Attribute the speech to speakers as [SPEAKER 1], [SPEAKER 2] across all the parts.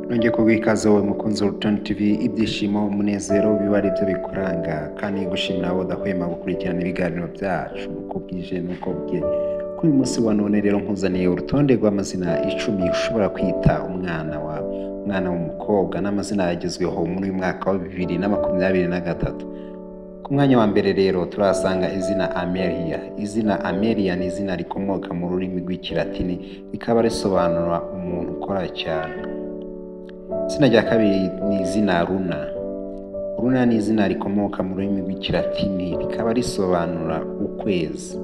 [SPEAKER 1] nongeye kuguha ikaze wowe mukunzi wa Rutoni TV ibyishimo umunezero biba ari byo bikuranga kandi gushimira wowe udahwema gukurikirana ibiganiro byacu uko bwije n'uko bukeye kuri uyu munsi wa none rero nkuzaniye urutonde rw'amazina icumi ushobora kwita umwana wawe umwana w'umukobwa n'amazina yagezweho muri uyu mwaka wa bibiri na makumyabiri na gatatu ku mwanya wa mbere rero turahasanga izina amelia izina amelia ni izina rikomoka mu rurimi rw'ikilatini rikaba risobanura umuntu ukora cyane izina rya kabiri ni izina runa runa ni izina rikomoka mu rurimi rw'ikilatini rikaba risobanura ukwezi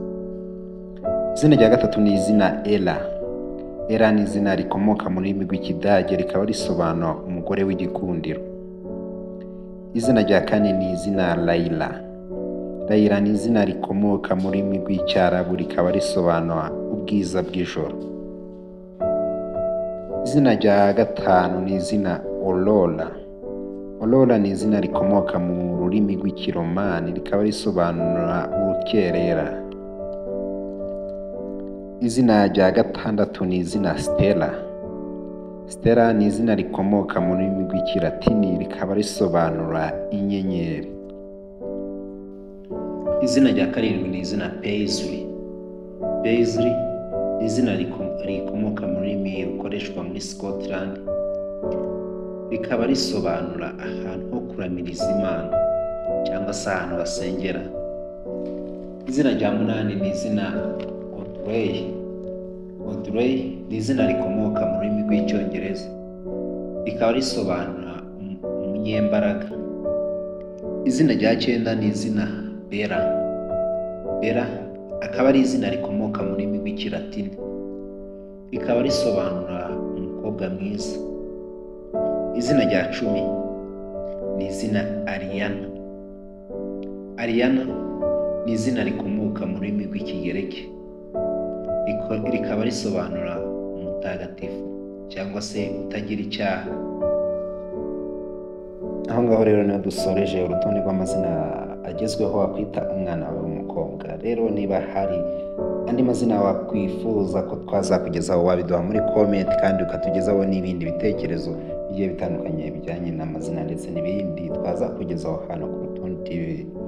[SPEAKER 1] izina rya gatatu ni izina era era ni izina rikomoka mu rurimi rw'ikidage rikaba risobanura umugore w'igikundiro izina rya kane ni izina layila layila ni izina rikomoka mu rurimi rw'icyarabu rikaba risobanura ubwiza bw'ijoro izina rya gatanu ni izina orora orora ni izina rikomoka mu rurimi rw'ikiromani rikaba risobanura urukerera izina rya gatandatu ni izina sitera Stella ni izina rikomoka mu rurimi rw'ikilatini rikaba risobanura inyenyeri izina rya karindwi ni izina peyiziri peyiziri ni izina rikomoka mu rurimi rukoreshwa muri scotland rikaba risobanura ahantu ho kuramiriza imana cyangwa se ahantu basengera izina rya munani ni izina otureyi odureyi ni izina rikomoka mu rurimi rw'icyongereza rikaba risobanura umunyembaraga izina rya cyenda ni izina bera bera akaba ari izina rikomoka mu rurimi rw'ikilatini rikaba risobanura umukobwa mwiza izina rya cumi ni izina ariyana ariyana ni izina rikomoka mu rurimi rw'ikigereki rikaba risobanura umutagatifu cyangwa se utagira icyaha aho ngaho rero niyo dusoreje urutonde rw'amazina agezweho wakwita umwana wawe w'umukobwa rero niba hari andi mazina wakwifuza ko twazakugezaho wabiduha muri komenti kandi ukatugezaho n'ibindi bitekerezo bigiye bitandukanye bijyanye n'amazina ndetse n'ibindi twazakugezaho hano ku rutonde TV